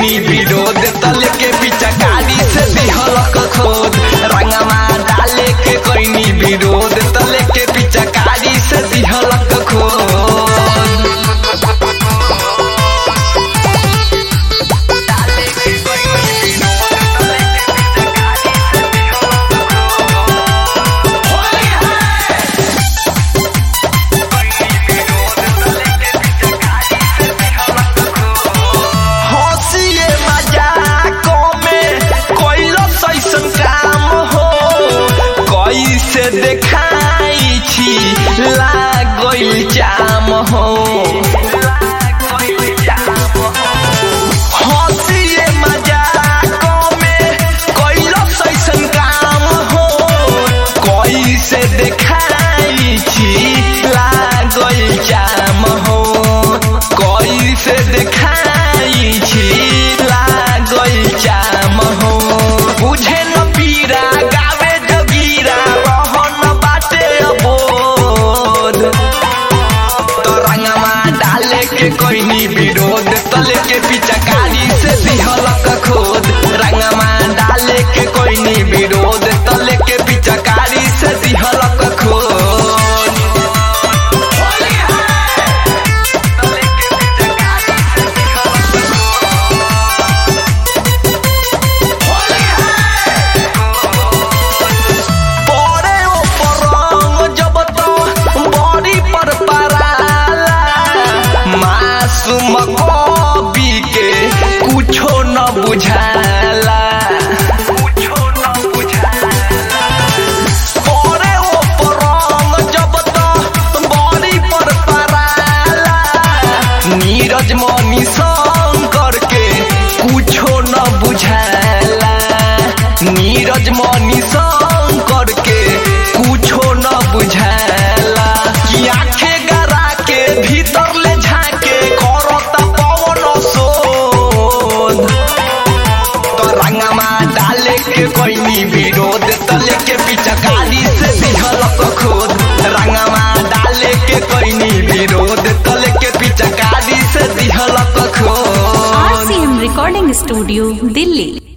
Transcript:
कोइनी विरोध तले के पिचकारी से दिहलक खोद रंगमा डाले के कोइनी विरोध तले के पिचकारी से दिहलक खोद हंसिए मजाकों में कोइलो सैसन काम हो कैसे देखाई छी लागल जाम हो हंसिए मजाकों में कोइलो सैसन काम हो कैसे देखाई छी लागल जाम हो कैसे देखाई छी लागल जाम हो बुझे न पीरा गावे जगीरा रहन बाटे अबोध तो रंगमा डाले के कोइनी विरोध तले के पिचकारी से दिहलक खोद रंगमा डाले के कोइनी विरोध तले के पिचकारी से दिहलक खोद परे ऊपर रंग जब तो बड़ी पर पराला मासूम कवि के कुछो न बुझाला परे ऊपर रंग जब तो बड़ी पर पराला नीरज मनी शंकर के कुछो न बुझाला नीरज मनी शंकर के कुछो न बुझाला कि आखे गरा के भीतर ले झाके करत पवन शोध तो रंगमा डाले के कोइनी विरोध तले के पिचकारी से दिहलक खोद रंगमा डाले के कोइनी विरोध तले के पिचकारी से दिहलक खोद आरसीएम रिकॉर्डिंग स्टूडियो दिल्ली